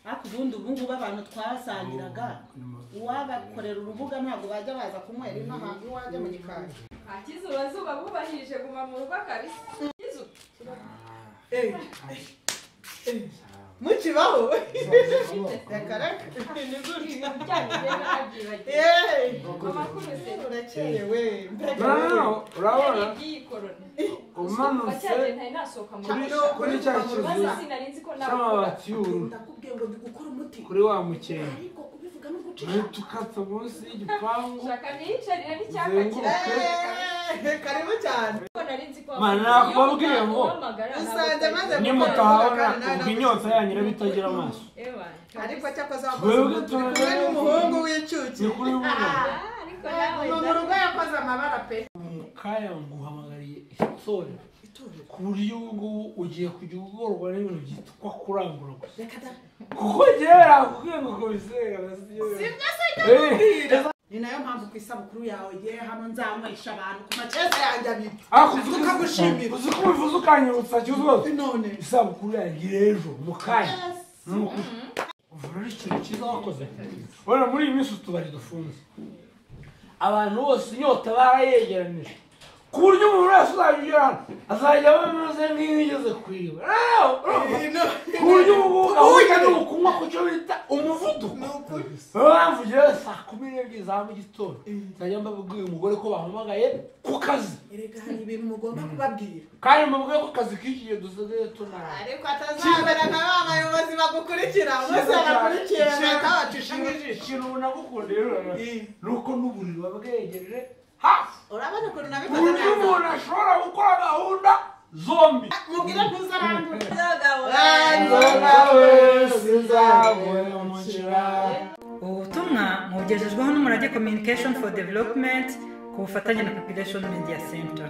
ariko ubundi ubu ngubu abantu twasangiraga uwabakorera urubuga ntabwo bajya baza kunywera ino hantu iwajya mu gikari akizuba zuba bubahirije guma mu rugo kabisa akizuba mukibaho reka reka ni gutya yeee urakerewe nawe urabona umanutse kuri umanutse cya kizu cy'amabati y'ubururu ndakubwiye ngo ndi gukora umuti kuri wa mukenke ariko kubivuga no guca duhita ukata munsi y'igipangu shaka niyicarira n'icyapa Uzenguruke. kiranga yeee karibu cyane Mana, nakubabwiye ngo, usanze maze nimutahora ubwo inyota yanyu iraba itagira amaso ariko cyakoze Twebwe wakoze turi- kumwe n'umuhungu w'inshuke ni kuri bubona ariko nawe mu rugo yakoze amabara pe mu kanya nguhamagariye itorero ku buryo ubu ngubu ugiye kujya ugorwa n'ibintu byitwa kurangura gusa reka da kuko njyewe nakubwiye ngo kubisera sibyo se ndamubwira ni nayo mpamvu ku isabukuru yawe ye hano nzanywesha abantu ku maceza yanjye abiri tukagushimira uzi ko ubivuze ukanyibutsa kibazo none isabukuru yagira ejo mu kanya ni ukuri ubu rero ikintu cyiza wakoze urabona muri iyi minsi utubari dufunze abantu bose inyota barayegeranije ku buryo umuntu wese uzajya ugera hano azajya aba ameze nk'iyo yigeze kwiba Ah, urumva? ku buryo ubu ngubu gahunda ni ukunywa ku cyo bita umuvuduko niyo mpamvu rero saa kumi n'ebyiri za mu gitondo nzajya mbabwira umugore ko bahamagaye ku kazi erega hari ibintu mugomba kubabwira kandi mbabwire ko akazi k'igihe dusigaye tunara ariko atazabera na ba bayobozi bagukurikira bose barakurikira leta bacishije ijisho ikintu nagukundiye ni uko n'uburiri buba bwegereje hafi urabona ukuntu ku nabikoze buryo neza umuntu ashobora gukora gahunda zombi mubwire ntuzarangure ubu butumwa mubugejejweho n'umurage communication for development ku bufatanye na population media center